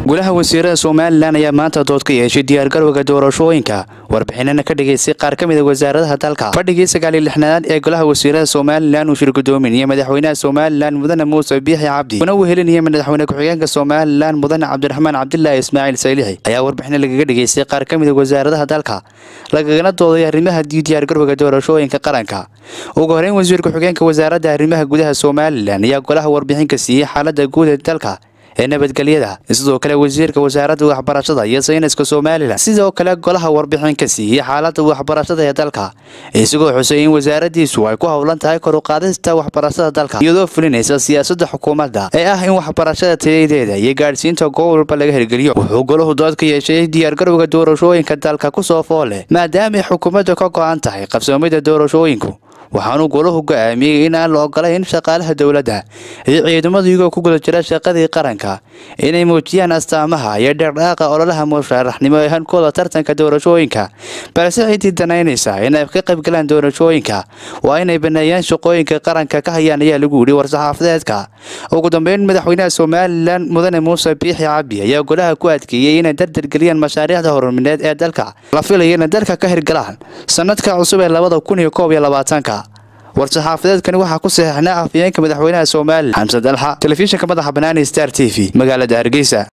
golaha wasiirada somalilan ayaa maanta dood ka yeeshay diyaargarowga doorashooyinka warbixinana ka dhigaysay qaar ka mid a wasaaradaha dalka fadhigii sagaaliyo lixnaad ee golaha wasiirada somalilan uu shir gudoominaya madaxweynaha somalilan mudane muuse biixi cabdi una wehelinaya madaxweyne ku-xigeenka somalilan mudane cabdiraxmaan cabdilaahi ismaaciil saylixi ayaa warbixina lagaga dhigaystay qaar ka mid a wasaaradaha dalka lagagana dooday arrimaha diyaargarowga doorashooyinka qaranka ugu horeyn wasiir ku-xigeenka wasaaradda arrimaha gudaha somalilan ayaa golaha warbixin ka siiyey xaalada guud ee dalka ee nabadgelyada sidoo kale wasiirka wasaaradda waxbarashada iyo sayniska somalilan sidoo kale golaha warbixin ka siiyey xaalada waxbarashada ee dalka isagoo xusay in wasaaradiisu ay ku howlan tahay kor u qaadista waxbarashada dalka iyadoo fulinaysa siyaasadda xukuumadda ee ah in waxbarashada tayadeeda iyo gaadhsiinta goob walba laga hirgeliyo wuxuu golahu dood ka yeeshay diyaargarowga doorashooyinka dalka kusoo fool leh maadaama ay xukuumadda ka go-an tahay qabsoomida doorashooyinku waxaanuu golahu go-aamiyey in aan la ogolayn shaqaalaha dowladda iyo ciidamadu iyagoo ku guda jira shaqadii qaranka inay muujiyaan astaamaha iyo dherdhaaqa ololaha musharaxnimo ee hankooda tartanka doorashooyinka balse ciddii danaynaysa inay ka qaybgalaan doorashooyinka waa inay baneeyaan shaqooyinka qaranka ka hayaan ayaa lagu yidhi war-saxaafadeedka ugu dambeyn madaxweynaha somalilan mudane muuse biixi cabdi ayaa golaha ku adkeeyey inay dardargeliyaan mashaariicda horumineed ee dalka la filaya inay dalka ka hirgalaan sanadka cusub ee labada kun iyo koob iyo labaatanka war-saxaafadeedkani waxaa ku saxeixnaa afhayeenka madaxweynaha somalilan xamse dalxa telefishinka madaxa banaani star t v magaalada hargeysa